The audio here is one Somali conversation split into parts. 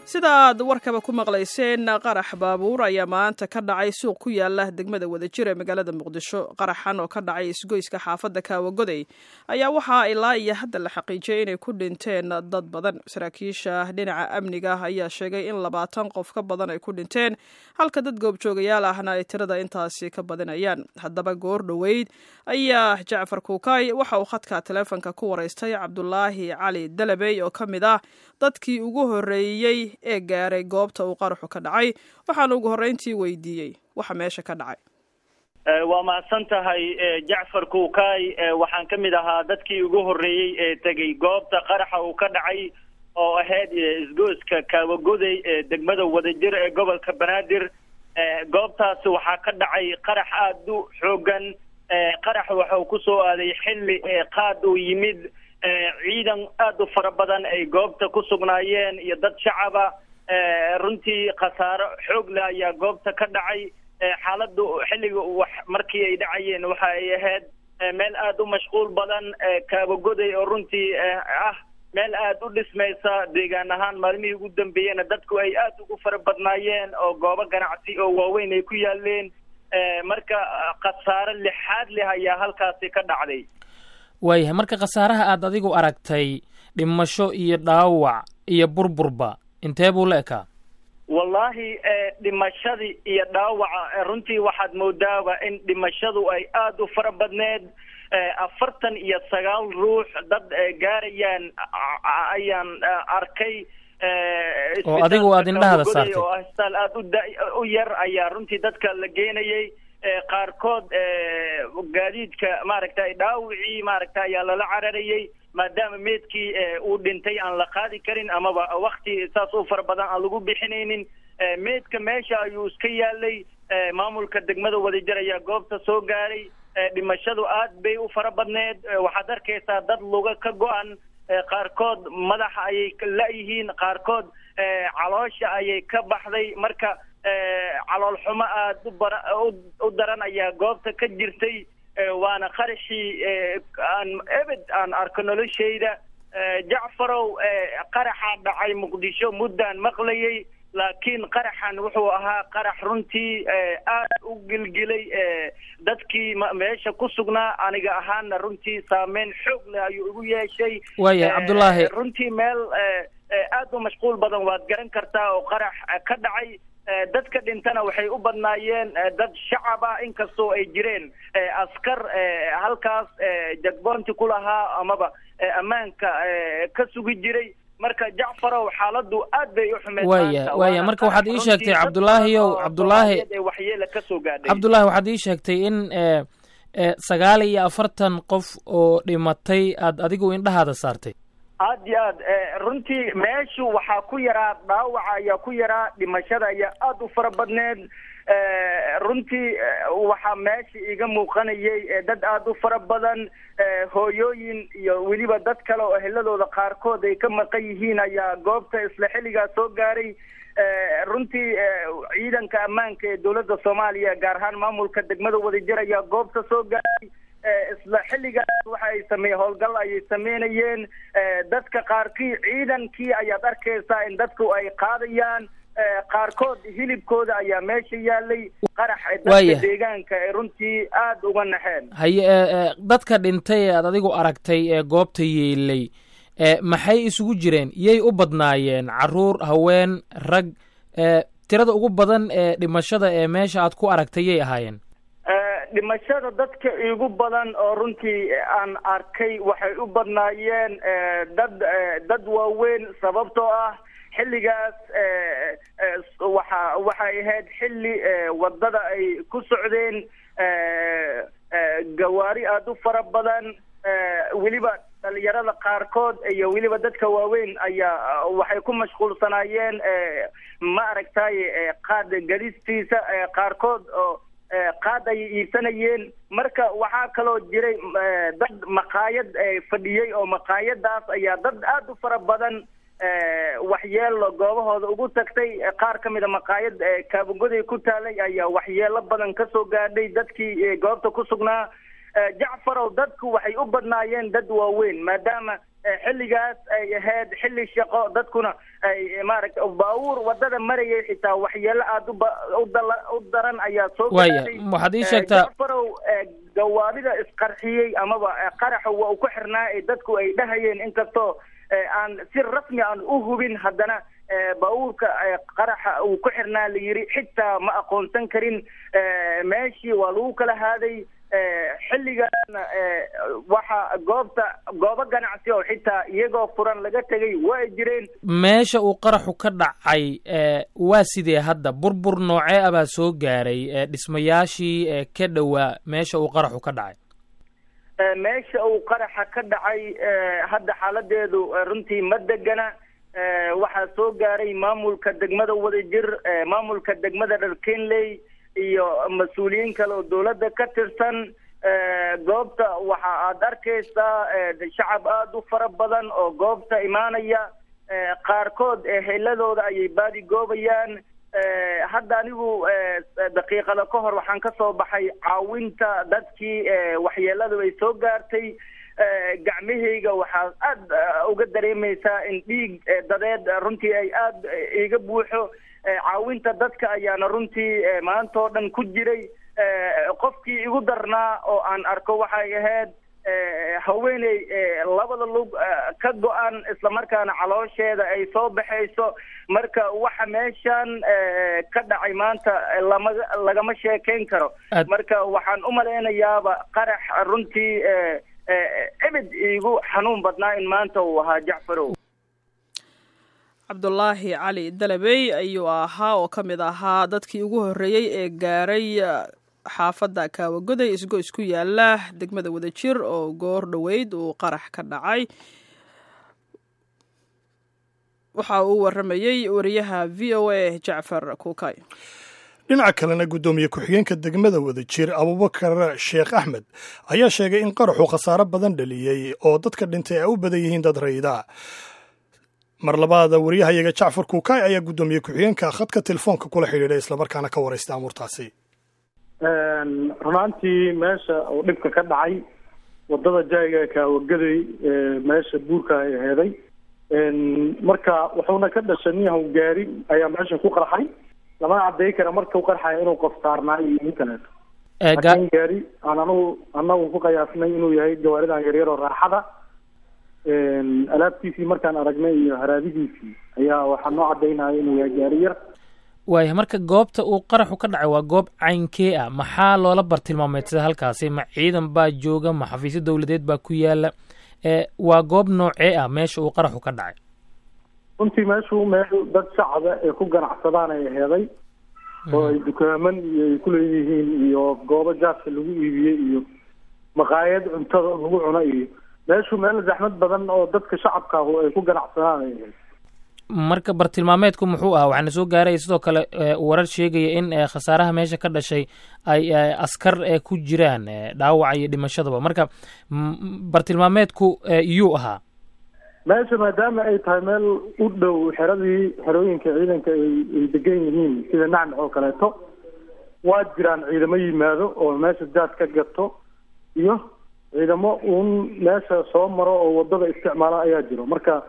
sida aad warkaba ku maqlayseen qarax baabuur ayaa maanta ka dhacay suuq ku yaala degmada wadajir ee magaalada muqdisho qaraxan oo ka dhacay isgoyska xaafadda kaawagoday ayaa waxaa ilaa iyo hadda la xaqiijiyay inay ku dhinteen dad badan saraakiisha dhinaca amniga ayaa sheegay in labaatan qof ka badan ay ku dhinteen halka dad goobjoogayaal ahna ay tirada intaasi ka badinayaan haddaba goor dhoweyd ayaa jacfar kuukay waxa uu khadka taleefonka ku waraystay cabdulaahi cali dalabey oo ka mid ah dadkii ugu horreeyey ee gaaray goobta uu qaraxu ka dhacay waxaana ugu horreyntii weydiiyey waxa meesha ka dhacay waa mahadsan tahay jacfar kuukay waxaan ka mid ahaa dadkii ugu horreeyey ee tegey goobta qaraxa uu ka dhacay oo ahayd isgooska kaawagoday ee degmada wadajir ee gobolka banaadir goobtaasi waxaa ka dhacay qarax aada u xoogan qarax waxau ku soo aaday xilli qaad uu yimid ciidan aada u fara badan ay goobta ku sugnaayeen iyo dad shacaba runtii khasaaro xoog leh ayaa goobta ka dhacay xaaladdu xilliga wax markii ay dhacayeen waxa ay ahayd meel aada u mashquul badan kaabagoday oo runtii ah meel aada u dhismaysa deegaan ahaan maalmihii ugu dambeeyena dadku ay aada ugu fara badnaayeen oo goobo ganacsi oo waaweyn ay ku yaaleen marka khasaaro lixaad leh ayaa halkaasi ka dhacday waayahay marka khasaaraha aad adigu aragtay dhimasho iyo dhaawac iyo burburba intee buu la ekaa wallaahi dhimashadii iyo dhaawaca runtii waxaad moodaaba in dhimashadu ay aada u fara badneed afartan iyo sagaal ruux dad gaarayaan ayaan arkay oo adigu aad indhahada saartay oo asbitaal aada uda u yar ayaa runtii dadka la geenayay qaarkood gaadiidka maaragtay dhaawicii maaragta ayaa lala cararayay maadaama meedkii uu dhintay aan la qaadi karin amaba wakti saas u fara badan aan lagu bixinaynin meedka meesha ayuu iska yaalay maamulka degmada wadajir ayaa goobta soo gaaray dhimashadu aad bay u fara badneed waxaad arkaysaa dad luga ka go-an qaarkood madaxa ayay la-yihiin qaarkood caloosha ayay ka baxday marka calool xumo aada u bara u daran ayaa goobta ka jirtay waana qaraxii aan ebed aan arko noloshayda jacfarow qaraxaa dhacay muqdisho muddaan maqlayay laakiin qaraxan wuxuu ahaa qarax runtii aada u gilgilay dadkii meesha ku sugnaa aniga ahaana runtii saameyn xoog leh ayuu igu yeeshay waaya cabdullaahi runtii meel aada u mashquul badan waad garan kartaa oo qarax ka dhacay dadka dhintana waxay u badnaayeen dad shacaba inkastoo ay jireen askar halkaas jagboonti ku lahaa amaba ammaanka ka sugi jiray marka jacfarow xaaladdu aad bay u xumeed waaya waaya marka waxaad ii sheegtay cabdullaahiyow cabdullaahi waxyeela ka soo gaadhay cabdullaahi waxaad ii sheegtay in sagaal iyo afartan qof oo dhimatay aad adigu indhahaada saartay aad iyo aad runtii meeshu waxaa ku yaraa dhaawaca ayaa ku yaraa dhimashada ayaa aada u fara badneed runtii waxaa meesha iga muuqanayay dad aada u fara badan hooyooyin iyo weliba dad kale oo eheladooda qaarkood ay ka maqan yihiin ayaa goobta isla xilligaa soo gaaray runtii ciidanka ammaanka ee dowladda soomaaliya gaar ahaan maamulka degmada wadajir ayaa goobta soo gaaray isla xilligaas waxa ay samey howlgal ayay sameynayeen dadka qaarkii ciidankii ayaad arkaysaa in dadku ay qaadayaan qaarkood hilibkooda ayaa meesha yaalay qarax dadka deegaanka ee runtii aada uga naxeen haye dadka dhintay ee aad adigu aragtay ee goobta yeelay maxay isugu jireen yay u badnaayeen caruur haween rag tirada ugu badan ee dhimashada ee meesha aad ku aragtay yay ahaayeen dhimashada dadka igu badan oo runtii aan arkay waxay u badnaayeen dad dad waaweyn sababtoo ah xilligaas waxa waxay ahayd xilli wadada ay ku socdeen gawaari aada u fara badan weliba dhalinyarada qaarkood iyo weliba dadka waaweyn ayaa waxay ku mashquulsanaayeen ma aragtay qaad gadistiisa qaarkood oo qaad ayay iibsanayeen marka waxaa kaloo jiray dad maqaayad fadhiyey oo maqaayadaas ayaa dad aada u fara badan waxyeelo goobahooda ugu tagtay qaar ka mida maqaayad kaabagoday ku taalay ayaa waxyeelo badan ka soo gaadhay dadkii goobta ku sugnaa jacfarow dadku waxay u badnaayeen dad waaweyn maadaama xilligaas ay ahayd xilli shaqo dadkuna ay maaragta baabuur wadada marayay xitaa waxyeelo aada u daran ayaa soo waaya waxaad ii sheegtaa jafarow gawaadida isqarxiyey amaba qaraxa waa uu ku xirnaa ee dadku ay dhahayeen inkastoo aan si rasmi aan u hubin haddana baabuurka qaraxa uu ku xirnaa la yiri xitaa ma aqoonsan karin meeshii waa lagu kala haaday xilligaana waxa goobta goobo ganacsi oo xitaa iyagoo furan laga tegay waa jireen meesha uu qaraxu ka dhacay waa sidee hadda burbur noocee ah baa soo gaaray dhismayaashii ka dhowaa meesha uu qaraxu ka dhacay meesha uu qaraxa ka dhacay hadda xaaladeedu runtii ma degana waxaa soo gaaray maamulka degmada wadajir maamulka degmada dharkenley iyo mas-uuliyiin kale oo dawladda ka tirsan goobta waxa aad arkaysaa shacab aada u fara badan oo goobta imaanaya qaarkood heeladooda ayay baadi goobayaan hadda anigu daqiiqada ka hor waxaan ka soo baxay caawinta dadkii waxyeeladu ay soo gaartay gacmahayga waxaa aada uga dareemaysaa in dhiig dadeed runtii ay aada iga buuxo caawinta dadka ayaana runtii maanta oo dhan ku jiray qofkii igu darnaa oo aan arko waxay ahayd haweeney labada lug ka go-an islamarkaana caloosheeda ay soo baxayso marka waxa meeshan ka dhacay maanta lama lagama sheekayn karo marka waxaan u malaynayaaba qarax runtii ebed iigu xanuun badnaa in maanta uu ahaa jacfarow cabdulaahi cali dalabey ayuu ahaa oo ka mid ahaa dadkii ugu horreeyey ee gaaray xaafadda kaawagoday isgo isku yaala degmada wadajir oo goor dhoweyd uu qarax ka dhacay waxa uu waramayey wariyaha v o a jacfar kuukay dhinaca kalena guddoomiye ku-xigeenka degmada wadajir abubakar sheekh axmed ayaa sheegay in qaraxu khasaaro badan dhaliyey oo dadka dhintay ay u badan yihiin dad rayida mar labaada wariyahayaga jacfar kuukay ayaa guddoomiye ku-xigeenka khadka telefoonka kula xidhiidhay islamarkaana ka waraysta amuurtaasi runaantii meesha uu dhibka ka dhacay wadada jayga kaawagaday meesha buurka ay aheeday marka wuxuuna ka dhashay niyahow gaari ayaa meesha ku qarxay lamana cadday kara markau qarxaya inuu qof saarnaayo iyo nin kaleeto laakiin gaari aan anagu anagu ku qiyaasnay inuu yahay gawaaridan yaryar oo raaxada alaabtiisii markaan aragnay iyo haraadigiisii ayaa waxaa noo cadaynaya inuu yahay gaari yar waaya marka goobta uu qaraxu ka dhacay waa goob caynkee ah maxaa loola bartilmaameedsada halkaasi ma ciidan baa jooga ma xafiisyo dowladeed baa ku yaala waa goob noocee ah meesha uu qaraxu ka dhacay runtii meeshu meel dad shacaba ee ku ganacsadaan ay aheeday oo ay dukaaman iyo ay kuleeyihiin iyo goobo jaaska lagu iibiyey iyo maqaayad cuntada lagu cuno iyo meeshu meel zaxmad badan oo dadka shacabka ahu ay ku ganacsadaan ay ahayd marka bartilmaameedku muxuu ahaa waxaana soo gaaraya sidoo kale warar sheegaya in khasaaraha meesha ka dhashay ay askar ku jiraan dhaawaca iyo dhimashadaba marka bartilmaameedku iyuu ahaa meesha maadaama ay tahay meel u dhow xeradii xerooyinka ciidanka ay degan yihiin sida nacnac oo kaleeto waa jiraan ciidamo yimaado oo meesha jaad ka gato iyo ciidamo uun meesha soo maro oo wadada isticmaala ayaa jiro marka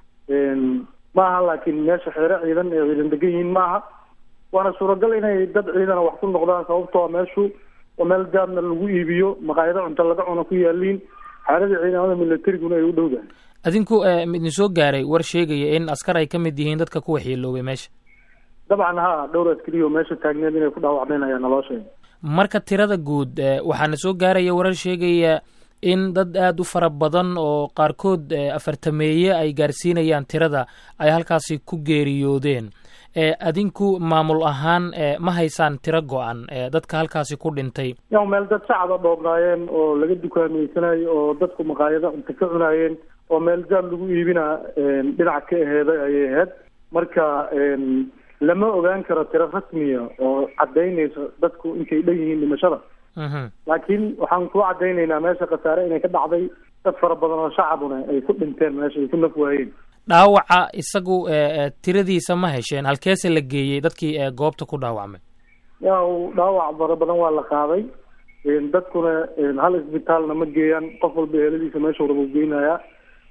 maaha laakiin meesha xeero ciidan ee ciidan degan yihiin maaha waana suuragal inay dad ciidana wax ku noqdaan sababtoo meeshu oo meel jaadna lagu iibiyo maqaayado cunto laga cuno ku yaaliin xaaladii ciidamada militariguna ay u dhowdahay adinku idin soo gaaray war sheegaya in askar ay ka mid yihiin dadka ku waxyeeloobay meesha dabcan ha dhowr askariyo meesha taagneed inay ku dhaawacmeen ayaa naloo sheegay marka tirada guud waxaana soo gaaraya warar sheegaya in dad aada u fara badan oo qaarkood afartameeye ay gaarsiinayaan tirada ay halkaasi ku geeriyoodeen adinku maamul ahaan ma haysaan tiro go-an dadka halkaasi ku dhintay yaw meel dad shacaba dhoobnaayeen oo laga dukaameysanayo oo dadku maqaayado cunto ka cunaayeen oo meel jaad lagu iibina dhinac ka aheeday ayay ahayd marka lama ogaan karo tiro rasmiya oo cadaynayso dadku intay dhan yihiin dhimashada laakiin waxaan ku cadaynaynaa meesha khasaare inay ka dhacday dad fara badan oo shacabuna ay ku dhinteen meesha ay ku naf waayeen dhaawaca isagu tiradiisa ma hesheen halkeese la geeyey dadkii goobta ku dhaawacmay yaw dhaawac fara badan waa la qaaday dadkuna hal isbitaalna ma geeyaan qof walba eeladiisa meesha raba geynayaa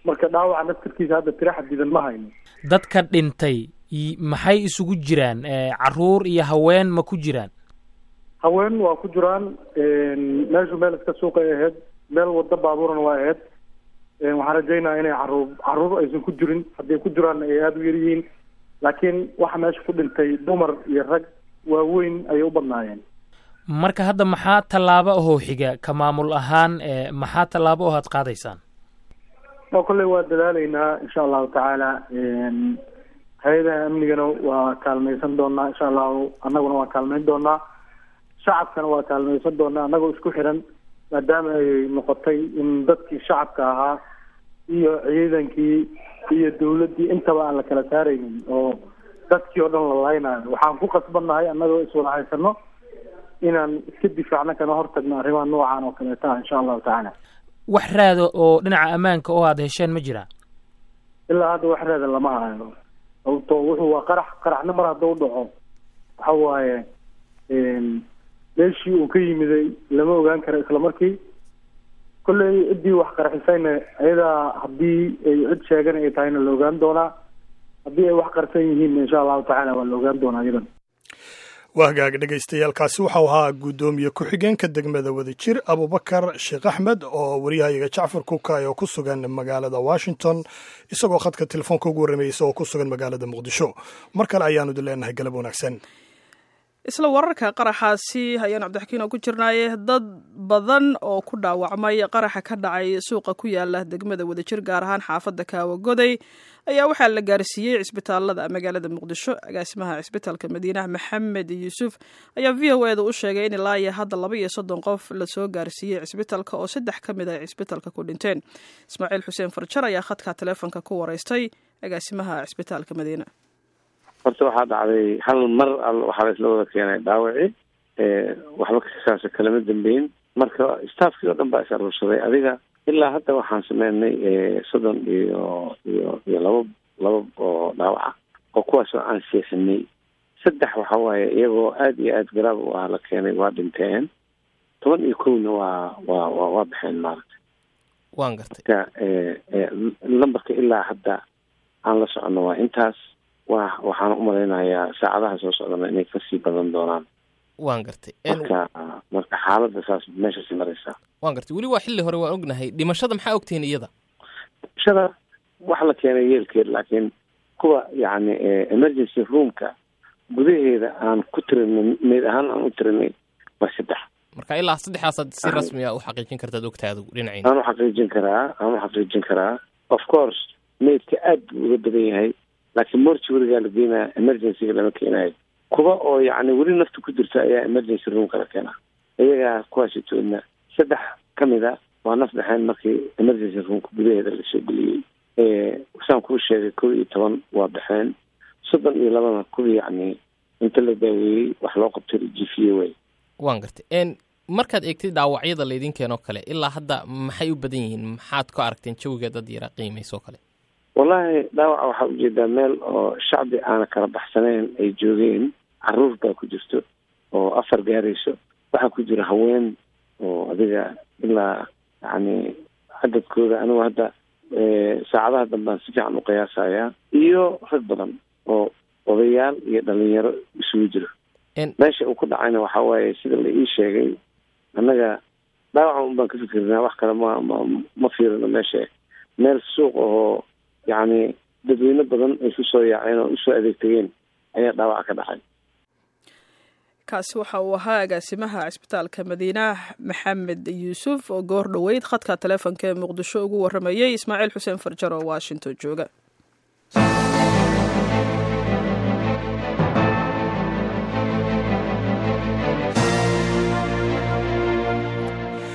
marka dhaawaca naftirkiisa hadda tira xadidan ma hayno dadka dhintay maxay isugu jiraan caruur iyo haween ma ku jiraan haween waa ku jiraan meeshu meel iska suuqay ahayd meel wado baabuurna waa ahayd waxaan rajaynaya inay caruur caruur aysan ku jirin hadday ku jiraanna ay aada u yar yihiin laakiin waxa meesha ku dhintay dumar iyo rag waaweyn ayay u badnaayeen marka hadda maxaa tallaabo ahoo xiga ka maamul ahaan maxaa tallaabo oo aad qaadaysaan oo kolley waa dadaalaynaa insha allahu tacaala hay-adaha amnigana waa kaalmaysan doonaa insha allahu annaguna waa kaalmayn doonaa shacabkana waa kaalmaysan doonaa annagoo isku xiran maadaama ay noqotay in dadkii shacabka ahaa iyo ciidankii iyo dawladdii intaba aan la kala saaraynin oo dadkii oo dhan la laynayo waxaan ku qasbannahay annagoo iswada haysano inaan iska difaacno kana hortagno arrimaha noocan oo kaleeta ah insha allahu tacaala wax raada oo dhinaca ammaanka oo aada hesheen ma jiraa ilaa hadda wax raada lama hayo sababto wuxuu waa qarax qaraxna mar haddau dhaco waxa waaye meeshii uu ka yimiday lama ogaan karo isla markii kolley ciddii wax qarxisayna ayadaa haddii ay cid sheegan ay tahayna la ogaan doonaa haddii ay wax qarsan yihiinna insha allahu tacaala waa la ogaan doonaa iyadan waa hagaag dhegaystayaaalkaasi waxau ahaa guddoomiye ku-xigeenka degmada wadajir abubakar sheekh axmed oo waryahayaga jacfar kukay oo ku sugan magaalada washington isagoo khadka telefoonka ugu warramayay isagoo ku sugan magaalada muqdisho mar kale ayaanu idin leenahay galab wanaagsan isla wararka qaraxaasi ayaan cabdixakiin oo ku jirnaaye dad badan oo ku dhaawacmay qaraxa ka dhacay suuqa ku yaala degmada wadajir gaar ahaan xaafadda kaawagoday ayaa waxaa la gaarsiiyey cisbitaalada magaalada muqdisho agaasimaha cisbitaalka madiinaha maxamed yuusuf ayaa v o eda u sheegay in ilaa iyo hadda laba iyo soddon qof lasoo gaarsiiyey cisbitaalka oo saddex ka mid ay cisbitaalka ku dhinteen ismaaciil xuseen farjar ayaa khadka taleefonka ku wareystay agaasimaha cisbitaalka madiina horta waxaa dhacday hal mar waxaa la isla wada keenay dhaawaci waxba kasaasa kalama dambeyn marka staffkii oo dhan baa is aruursaday adiga ilaa hadda waxaan sameynay soddon iyo iyo iyo laba laba oo dhaawaca oo kuwaasoo aan seexinay saddex waxa waaye iyagoo aada iyo aada garaab u ah la keenay waa dhinteen toban iyo kowna waa waa wa waa baxeen maaragta waan gartay marka lambarka ilaa hadda aan la socono waa intaas wa waxaan umalaynayaa saacadaha soo socdana inay kasii badan doonaan waan gartay marka marka xaaladda saas meeshasi maraysaa waan gartay weli waa xilli hore waan ognahay dhimashada maxaa ogtihiin iyada dhimashada waxa la keenay yeelkeed laakiin kuwa yacni emergency roomka gudaheeda aan ku tirinay meyd ahaan aan u tirinay waa saddex marka ilaa saddexdaasaad si rasmiya u xaqiijin kartaad ogtahay adigu dhinaciina aan u xaqiijin karaa aan u xaqiijin karaa of course meydka aad buu uga badan yahay laakiin mortuarigaa la geenaya emergencyga lama keenayo kuwa oo yacni weli nafta ku jirta ayaa emergency roomka la keenaa iyagaa kuwaasitoodna saddex ka mid a waa naf dhexeen markii emergency roomka gudaheeda lasoo geliyey saan kuu sheegay kow iyo toban waa baxeen soddon iyo labana kuwii yacni inta la daaweeyey wax loo qabtay jifiye way waan gartay markaad eegtid dhaawacyada laydin keenoo kale ilaa hadda maxay u badan yihiin maxaad ku aragteen jawiga dad yara qiimaysoo kale wallaahi dhaawaca waxaa ujeedaa meel oo shacbi aana kala baxsanayn ay joogeen caruur baa ku jirto oo afar gaarayso waxaa ku jira haween oo adiga ilaa yacni cadadkooda anigu hadda saacadaha dambaan si fiican u qiyaasayaa iyo rag badan oo odayaal iyo dhalinyaro isugu jiro meesha uu ku dhacayna waxa waaye sida la ii sheegay annaga dhaawaca un baan ka fikirnaa wax kale ma ma ma fiirino meesha meel suuq ahoo yacni dadweyne badan ay ku soo yaaceen oo usoo adeegtageen ayaa dhaawaca ka dhacay kaasi waxa uu ahaa agaasimaha cisbitaalka madiina maxamed yuusuf oo goor dhoweyd khadka taleefonka ee muqdisho ugu warramayey ismaaciil xuseen farjar oo washington jooga